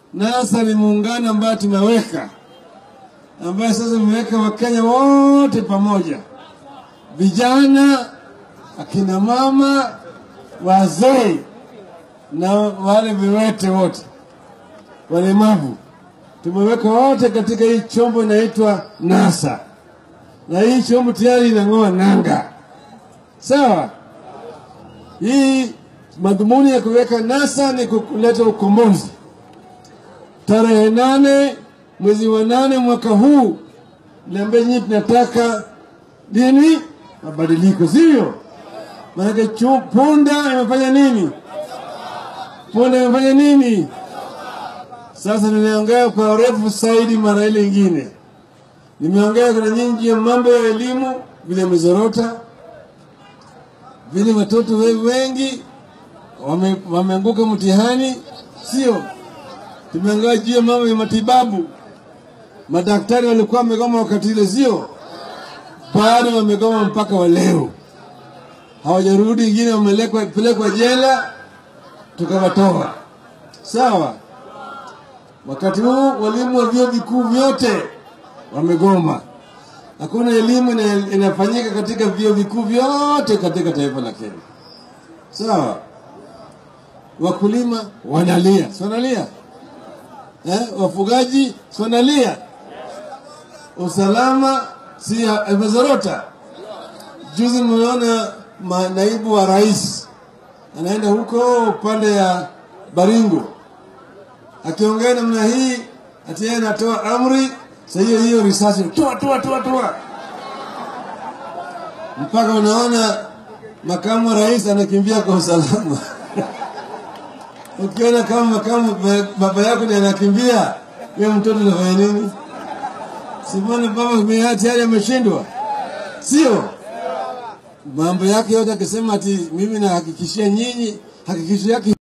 NASA ni muungano ambayo tumeweka, ambayo sasa tumeweka Wakenya wote pamoja, vijana, akina mama, wazee na wale viwete wote, walemavu, tumeweka wote katika hii chombo inaitwa NASA, na hii chombo tayari inang'oa nanga. Sawa, hii madhumuni ya kuweka NASA ni kuleta ukombozi. Tarehe nane mwezi wa nane mwaka huu, niambia nyinyi, tunataka nini? Mabadiliko, sivyo? Maanake chu- punda imefanya nini? Punda imefanya nini? Sasa nimeongea kwa urefu zaidi mara ile ingine, nimeongea kuna nyingi ya mambo ya elimu vile imezorota, vile watoto we- wengi wame- wameanguka mtihani, sio? Tumeongea juu ya mambo ya matibabu, madaktari walikuwa wamegoma wakati ile, sio? Bado wamegoma mpaka wa leo, hawajarudi. Wengine wamepelekwa jela, tukawatoa. Sawa. Wakati huu walimu wa vyuo vikuu vyote wamegoma. Hakuna elimu ina- inafanyika katika vyuo vikuu vyote katika taifa la Kenya. Sawa. Wakulima wanalia, si wanalia eh? Wafugaji si wanalia, usalama si imezorota. Juzi mmeona ma- naibu wa rais anaenda huko upande ya Baringo akiongea namna hii, ati yeye anatoa amri, sasa hiyo hiyo risasi toa toa toa toa, mpaka unaona makamu wa rais anakimbia kwa usalama. Ukiona kama makamu ba- baba yako ndiye anakimbia, huyo mtoto anafanya nini? Simona baba tayari ameshindwa, sio? Mambo yake yote akisema ati mimi nahakikishia nyinyi, hakikisho yake